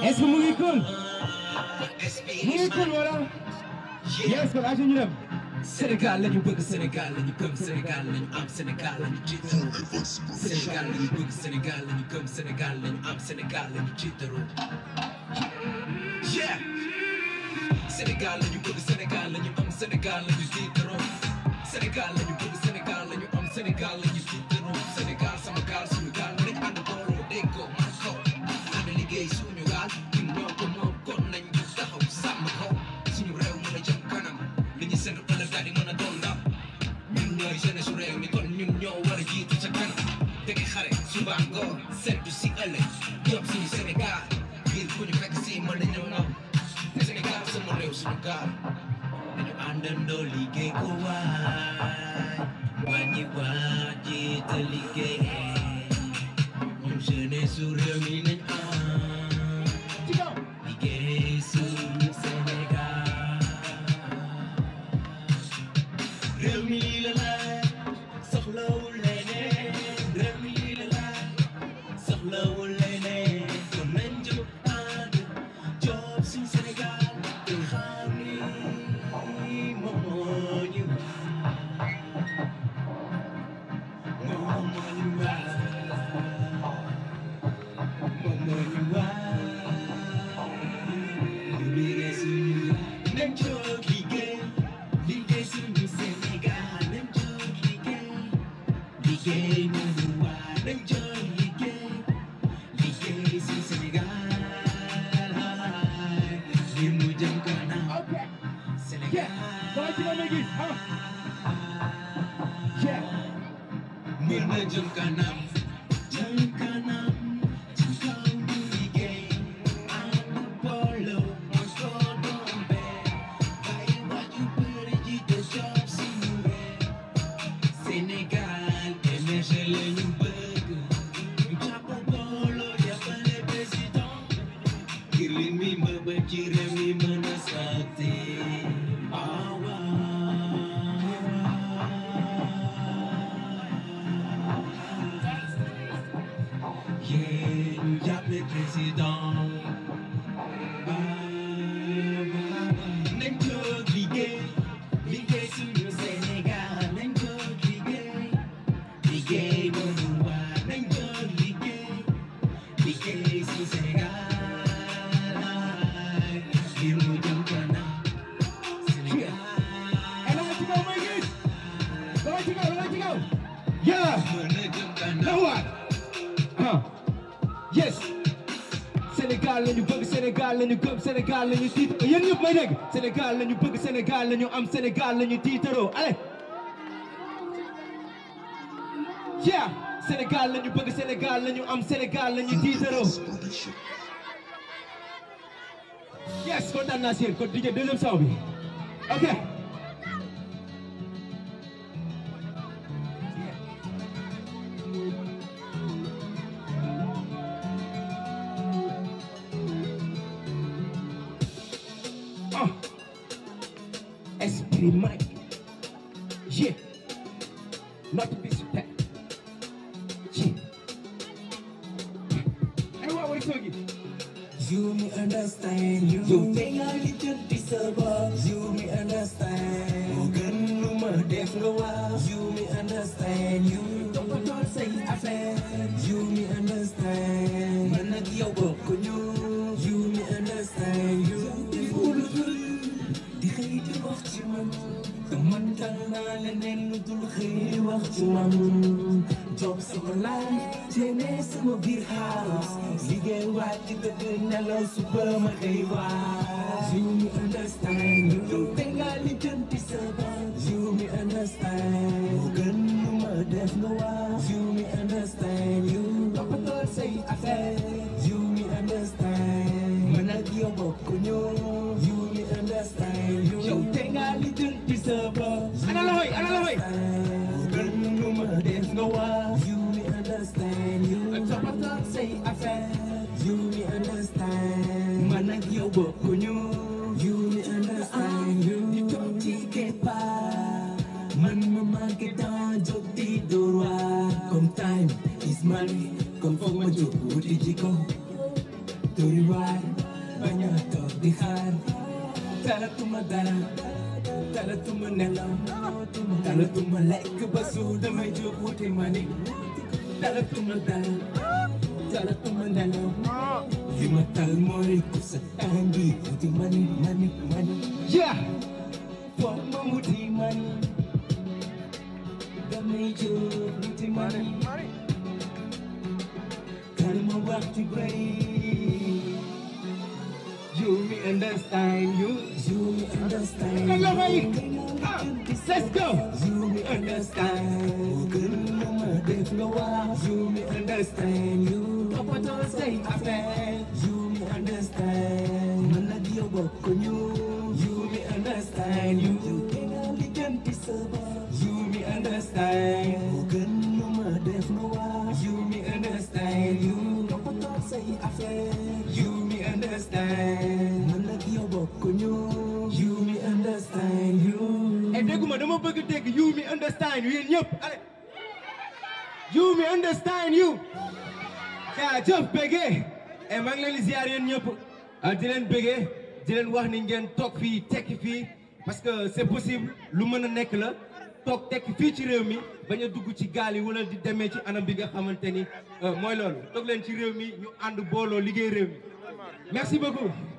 est-ce que mu ngi cool mu ngi cool wala yes kon aja ñu dem Sénégal lañu bëgg Sénégal lañu gëm Sénégal lañu am Sénégal lañu tiitaroo Sénégal lañu bëgg Sénégal lañu gëm Sénégal lañu am Sénégal lañu tiitaroo yeah Sénégal lañu bëgg Sénégal lañu am Sénégal lañu tiitaroo Sénégal lañu bëgg Sénégal lañu am Sénégal lañu tiitaroo Sénégal sama gaal suñu gaal nañ ànd booloo déggoo man ko ànd liggéey suñu gaal ñun ñoo ko moom kon nañ ñu taxaw sàmm ko suñu réew mën a jëm kanam li ñu seen ëllëg daal di mën a doon ndam ñun ñooy jeunesse su réew mi kon ñun ñoo war a jiitu ca kanam dëgg xare suba ngoon seetu si ëllëg job suñu Sénégal ngir ku ñu fekk si mën nañu nam ne Sénégal sama réew suñu gaal dañu àndandoo liggéey ko waay wàññi waa jiite liggéey ñun jeunesse su réew mi nañ am ci kaw liggéey suñu Sénégal réew mi lii la laaj soxlawul leneen réew mi lii la laaj soxlawul leneen kon nañ jóg ànd job suñu Sénégal te xam ni moom moo ñu moom moo ñu waay moom moo ñu waay ñu liggéey suñu nañ jóg liggéey liggéey suñu Sénégal nañ jóg liggéey liggéey nañu waay nañ jóg liggéey liggéey suñu Sénégal ngir mu jëm kanam ok yeah Sénégal dama ci ma gis ah yeah mën na jëm kanam jëm kanam ci kaw ñu liggéey ànd booloo mooy soo doon benn bàyyi wax yu bëri ji te job suñu réew Sénégal émerger la ñu bëgg ñu jàpp booloo jàppale président ngir li mi mëbët ci réew mi mën a sotti ah waaw yéen ñu jàppale président nañ jóg liggéey liggéey suñu Sénégal nañ jóg liggéey liggéey mënu waa nañ jóg liggéey liggéey suñu Sénégal ngir mu jëm kanam Sénégal et dama ci kaw may gis dama ci kaw dama ci kaw yeah mën na jëm kanam Nawaat ah yes Sénégal la ñu bëgg Sénégal la ñu gëm Sénégal la ñu tiit yéen ñëpp may dégg Sénégal la ñu bëgg Sénégal la ñu am Sénégal la ñu tiitaroo allez yeah Sénégal la ñu bëgg Sénégal la ñu am Sénégal la ñu tiitaroo yes kontaan naa si yéen kon DJ deuxième son bi ok ah esprit Mike yeah not to be that yeah ay waa wari soogi You me understand you You think I little disturbance You me understand Moo gën lu ma def nga wax You me understand You toppatoo say affaire You me understand Man ak yow bokk ñu You me understand You deful lu dul di xëy di wax ci man te man tal naa leneen lu dul xëy wax ci man job sama life teene sama biir house liggéey wàcc dëgg nelaw suba ma xëy waay you me understand you te nga lijjanti sa bopp you me understand moo gën lu ma def nga wax you me understand you toppatoo say affaire you me understand man ak yow bokk ñu you me understand you yow te nga lijjanti sa bopp ana loxoy ana loxoy moo gën lu ma def nga wax you me understand you toppatoo say affaire you me understand man ak yow bokk ñu you me understand you di toog ci keppaar man ma manqué temps jóg di door waar comme time is money comme foog ma jóg wuti ji ko tori waay bañ a toog di xaar talatuma dara talatuma nelaw talatuma lekk ba suur damay jóg wuti mani talatuma dara talatuma nelaw li ma tal mooy ku sa tàngi wuti mani mani mani yeah foog ma wuti mani damay jóg wuti mani kan ma wax ci bëri you me understand you you me understand Kan loxo yi ah let's go You me understand Gën lu ma def nga wax You me understand You toppatoo say affaire You me understand Man ak yow bokk ñu You me understand You You nga lijjanti sa bopp You me understand Gën lu ma def nga wax You me understand You toppatoo say affaire You me understand Man ak yow bokk ñu You me understand You et dégguma dama bëgg dégg you me understand yéen ñëpp allez you me understand you jaa jëf bëggee et maa ngi leen di ziar yéen ñëpp ah di leen bëggee di leen wax ni ngeen toog fii tekki fii parce que c'est possible lu mën a nekk la toog tekki fii ci réew mi bañ a dugg ci gaal yi wala di demee ci anam bi nga xamante ni mooy loolu toog leen ci réew mi ñu ànd booloo liggéey réew mi merci beaucoup